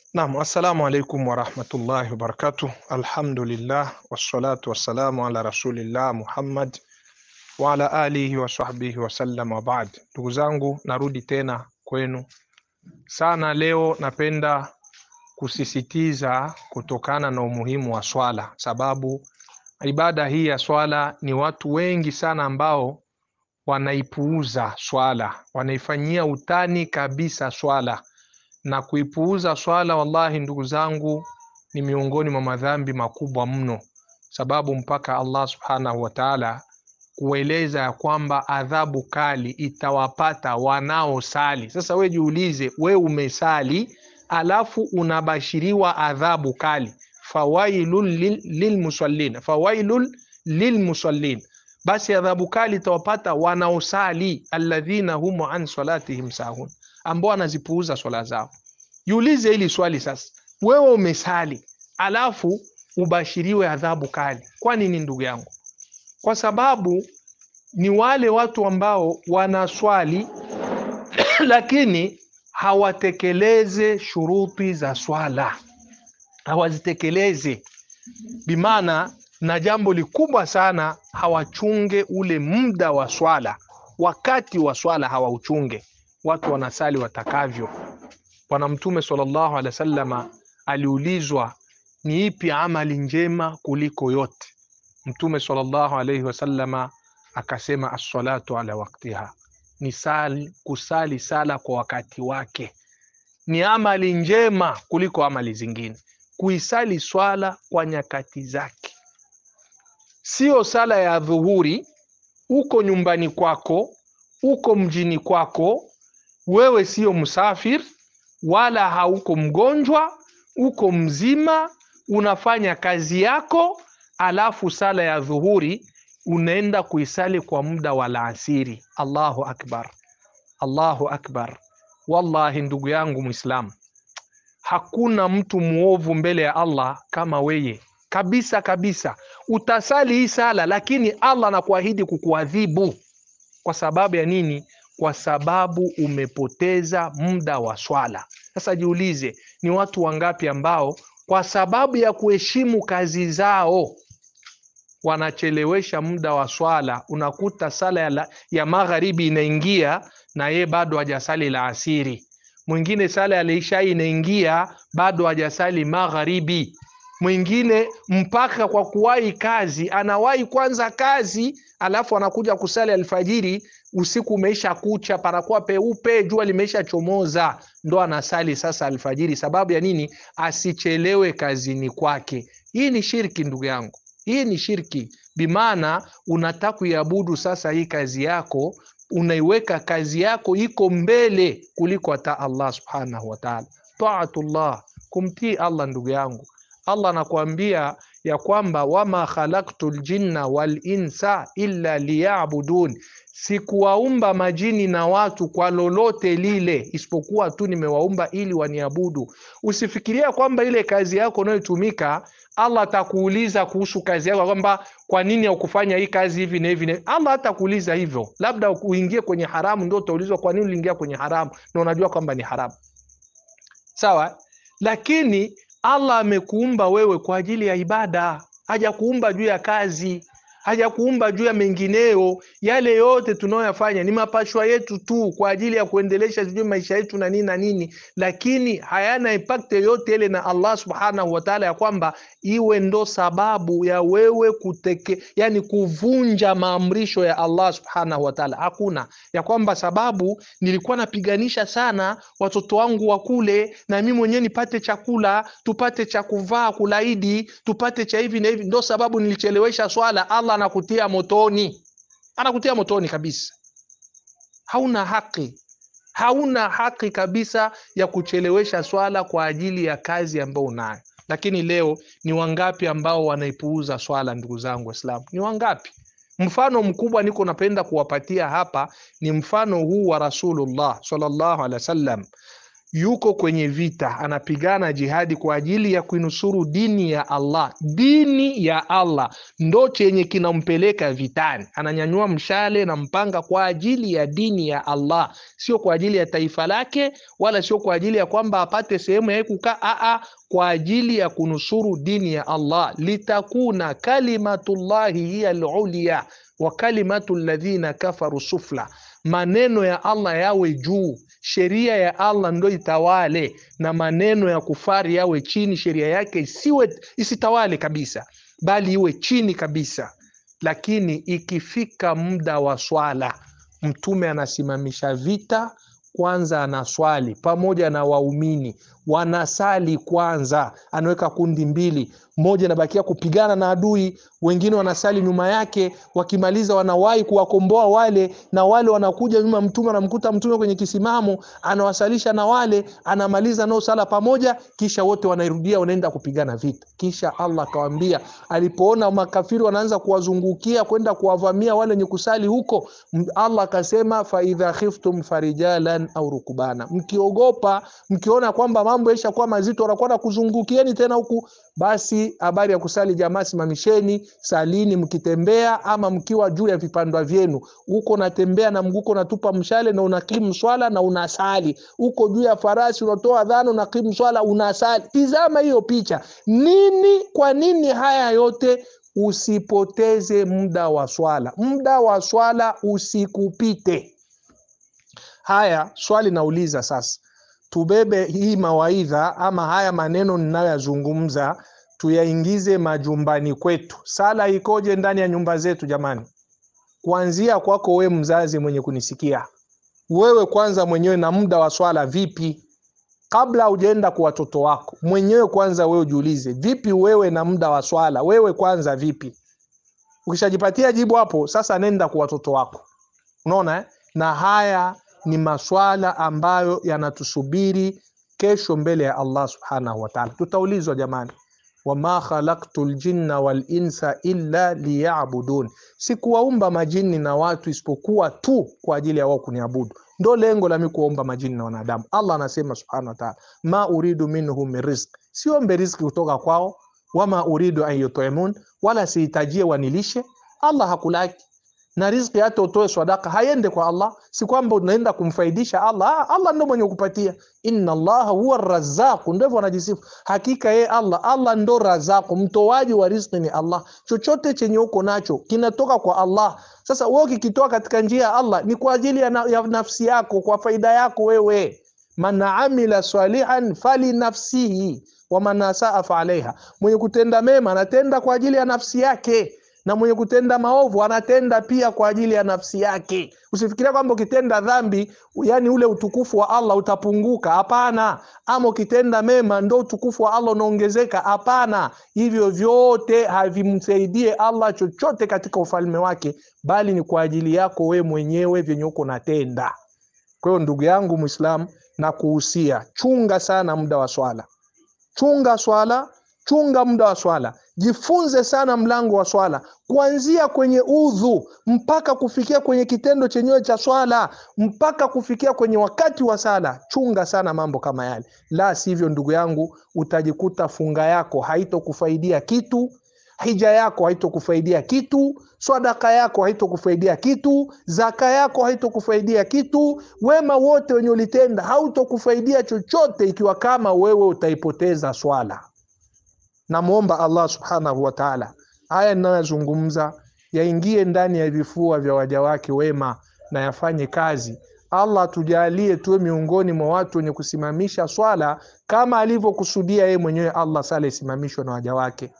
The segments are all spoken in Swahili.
Naam, assalamu alaikum warahmatullahi wabarakatuh. Alhamdulillah wassalatu wassalamu ala rasulillah Muhammad wa ala alihi wa sahbihi wasallam wa baad. Ndugu zangu, narudi tena kwenu sana. Leo napenda kusisitiza kutokana na umuhimu wa swala, sababu ibada hii ya swala ni watu wengi sana ambao wanaipuuza swala, wanaifanyia utani kabisa swala na kuipuuza swala, wallahi ndugu zangu, ni miongoni mwa madhambi makubwa mno, sababu mpaka Allah subhanahu wa ta'ala kueleza ya kwamba adhabu kali itawapata wanaosali. Sasa we jiulize, we umesali alafu unabashiriwa adhabu kali, fawailul lil- lilmusallin, fawailul lilmusallin, basi adhabu kali itawapata wanaosali, alladhina hum an salatihim sahun ambao wanazipuuza swala zao. Jiulize hili swali sasa, wewe umesali alafu ubashiriwe adhabu kali. Kwa nini ndugu yangu? Kwa sababu ni wale watu ambao wanaswali lakini hawatekeleze shuruti za swala, hawazitekeleze bimaana, na jambo likubwa sana, hawachunge ule muda wa swala, wakati wa swala hawauchunge watu wanasali watakavyo. Bwana Mtume sallallahu alaihi wasallama aliulizwa ni ipi amali njema kuliko yote. Mtume sallallahu alaihi wasallama akasema assalatu ala waktiha, ni sali, kusali sala kwa wakati wake ni amali njema kuliko amali zingine. Kuisali swala kwa nyakati zake, sio sala ya dhuhuri, uko nyumbani kwako, uko mjini kwako wewe sio msafir wala hauko mgonjwa, uko mzima, unafanya kazi yako, alafu sala ya dhuhuri unaenda kuisali kwa muda wa laasiri. Allahu akbar, Allahu akbar! Wallahi ndugu yangu Mwislamu, hakuna mtu mwovu mbele ya Allah kama weye kabisa kabisa. Utasali hii sala, lakini Allah anakuahidi kukuadhibu. Kwa sababu ya nini? kwa sababu umepoteza muda wa swala. Sasa jiulize, ni watu wangapi ambao kwa sababu ya kuheshimu kazi zao wanachelewesha muda wa swala? Unakuta sala ya, la, ya magharibi inaingia na ye bado hajasali la asiri, mwingine sala ya lishai inaingia bado hajasali magharibi, mwingine mpaka kwa kuwahi kazi anawahi kwanza kazi, alafu anakuja kusali alfajiri usiku umeisha kucha, panakuwa peupe, jua limeisha chomoza, ndo anasali sasa alfajiri. Sababu ya nini? Asichelewe kazini kwake. Hii ni shirki ndugu yangu, hii ni shirki. Bimaana unataka kuiabudu sasa hii kazi yako, unaiweka kazi yako iko mbele kuliko hata Allah subhanahu wa ta'ala. Taatullah, kumtii Allah ndugu yangu. Allah anakuambia ya kwamba wama khalaqtu ljinna wal insa illa liyabudun Sikuwaumba majini na watu kwa lolote lile isipokuwa tu nimewaumba ili waniabudu. Usifikiria kwamba ile kazi yako unayotumika Allah atakuuliza kuhusu kazi yako kwamba kwa nini haukufanya hii kazi hivi na hivi na Allah hatakuuliza hivyo. Labda uingie kwenye haramu ndio utaulizwa kwa nini uliingia kwenye haramu na unajua kwamba ni haramu. Sawa? Lakini Allah amekuumba wewe kwa ajili ya ibada, hajakuumba juu ya kazi hajakuumba juu ya mengineyo. Yale yote tunayoyafanya ni mapashwa yetu tu kwa ajili ya kuendelesha sijui maisha yetu na nini na nini, lakini hayana impact yoyote ile na Allah subhanahu wa ta'ala, ya kwamba iwe ndo sababu ya wewe kuteke, yani kuvunja maamrisho ya Allah subhanahu wa ta'ala. Hakuna ya kwamba sababu nilikuwa napiganisha sana watoto wangu wakule na mimi mwenyewe nipate chakula, tupate cha kuvaa, kulaidi, tupate cha hivi na hivi, ndo sababu nilichelewesha swala. Allah anakutia motoni, anakutia motoni kabisa. Hauna haki, hauna haki kabisa ya kuchelewesha swala kwa ajili ya kazi ambayo unayo. Lakini leo ni wangapi ambao wanaipuuza swala? Ndugu zangu Waislamu, ni wangapi? Mfano mkubwa niko napenda kuwapatia hapa ni mfano huu wa Rasulullah sallallahu alaihi wasallam. yuko kwenye vita, anapigana jihadi kwa ajili ya kuinusuru dini ya Allah. Dini ya Allah ndo chenye kinampeleka vitani, ananyanyua mshale na mpanga kwa ajili ya dini ya Allah, sio kwa ajili ya taifa lake, wala sio kwa ajili ya kwamba apate sehemu ya kukaa. Aa, kwa ajili ya kunusuru dini ya Allah, litakuna kalimatullahi hiya alulia wa kalimatu alladhina kafaru sufla, maneno ya Allah yawe juu sheria ya Allah ndo itawale na maneno ya kufari yawe chini, sheria yake isiwe isitawale kabisa, bali iwe chini kabisa. Lakini ikifika muda wa swala, Mtume anasimamisha vita kwanza, anaswali pamoja na waumini, wanasali kwanza, anaweka kundi mbili, mmoja anabakia kupigana na adui, wengine wanasali nyuma yake. Wakimaliza wanawahi kuwakomboa wale, na wale wanakuja nyuma Mtume, anamkuta Mtume kwenye kisimamo, anawasalisha na wale, anamaliza nao sala pamoja, kisha wote wanairudia, wanaenda kupigana vita. Kisha Allah akawaambia, alipoona makafiri wanaanza kuwazungukia kwenda kuwavamia wale wenye kusali huko, Allah akasema, fa idha khiftum farijalan au rukubana, mkiogopa, mkiona kwamba mambo yashakuwa mazito, wanakuwa kuzungukieni tena huku, basi habari ya kusali jamaa, simamisheni salini, mkitembea ama mkiwa juu ya vipandwa vyenu. Uko natembea na mguko unatupa mshale na unakimu swala na unasali, uko juu ya farasi unatoa adhana, unakimu swala, unasali. Tizama hiyo picha. Nini? Kwa nini haya yote? Usipoteze muda wa swala, muda wa swala usikupite. Haya, swali nauliza sasa tubebe hii mawaidha ama haya maneno ninayoyazungumza tuyaingize majumbani kwetu. Sala ikoje ndani ya nyumba zetu jamani? Kuanzia kwako we mzazi mwenye kunisikia, wewe kwanza mwenyewe na muda wa swala vipi? Kabla hujaenda kwa watoto wako mwenyewe, kwanza wewe ujiulize, vipi wewe na muda wa swala, wewe kwanza vipi? Ukishajipatia jibu hapo, sasa nenda kwa watoto wako. Unaona eh? na haya ni maswala ambayo yanatusubiri kesho mbele ya Allah subhanahu wa ta'ala. Tutaulizwa jamani, wama khalaqtu ljinna wal insa illa liya'budun, sikuwaumba majini na watu isipokuwa tu kwa ajili ya wao kuniabudu. Ndo lengo la mimi kuwaumba majini na wanadamu. Allah anasema subhanahu wa ta'ala, ma uridu minhum min rizq, siombe riziki kutoka kwao, wama uridu an yut'imun, wala sihitajie wanilishe. Allah hakulaki na riziki hata utoe sadaka haiende kwa Allah, si kwamba unaenda kumfaidisha Allah. Allah ndo mwenye kupatia, inna Allaha huwa razzaqu, ndio hivyo anajisifu. Hakika yeye Allah, Allah ndo razzaqu, mtoaji wa riziki ni Allah. Chochote chenye uko nacho kinatoka kwa Allah. Sasa wewe ukikitoa katika njia ya Allah ni kwa ajili ya, na, ya nafsi yako, kwa faida yako wewe. Man amila salihan fali nafsihi wa man asaa fa alaiha, mwenye kutenda mema anatenda kwa ajili ya nafsi yake na mwenye kutenda maovu anatenda pia kwa ajili ya nafsi yake. Usifikiria kwamba ukitenda dhambi, yani ule utukufu wa Allah utapunguka. Hapana. Ama ukitenda mema ndo utukufu wa Allah unaongezeka. Hapana, hivyo vyote havimsaidie Allah chochote katika ufalme wake, bali ni kwa ajili yako we mwenyewe vyenye uko natenda. Kwa hiyo ndugu yangu Muislamu, na kuhusia chunga sana muda wa swala, chunga swala, chunga muda wa swala Jifunze sana mlango wa swala kuanzia kwenye udhu mpaka kufikia kwenye kitendo chenyewe cha swala mpaka kufikia kwenye wakati wa sala. Chunga sana mambo kama yale, la sivyo, ndugu yangu, utajikuta funga yako haitokufaidia kitu, hija yako haitokufaidia kitu, sadaka yako haitokufaidia kitu, zaka yako haitokufaidia kitu, wema wote wenye ulitenda hautokufaidia chochote, ikiwa kama wewe utaipoteza swala. Namwomba Allah subhanahu wa taala, haya ninayoyazungumza yaingie ndani ya vifua vya waja wake wema na yafanye kazi. Allah tujalie tuwe miongoni mwa watu wenye kusimamisha swala kama alivyokusudia yeye mwenyewe Allah, sala isimamishwe na waja wake.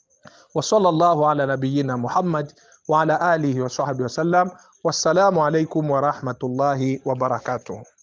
Wa sallallahu ala nabiyina Muhammad wa ala alihi wa sahbihi wasallam. Wassalamu alaikum wa rahmatullahi wa barakatuh.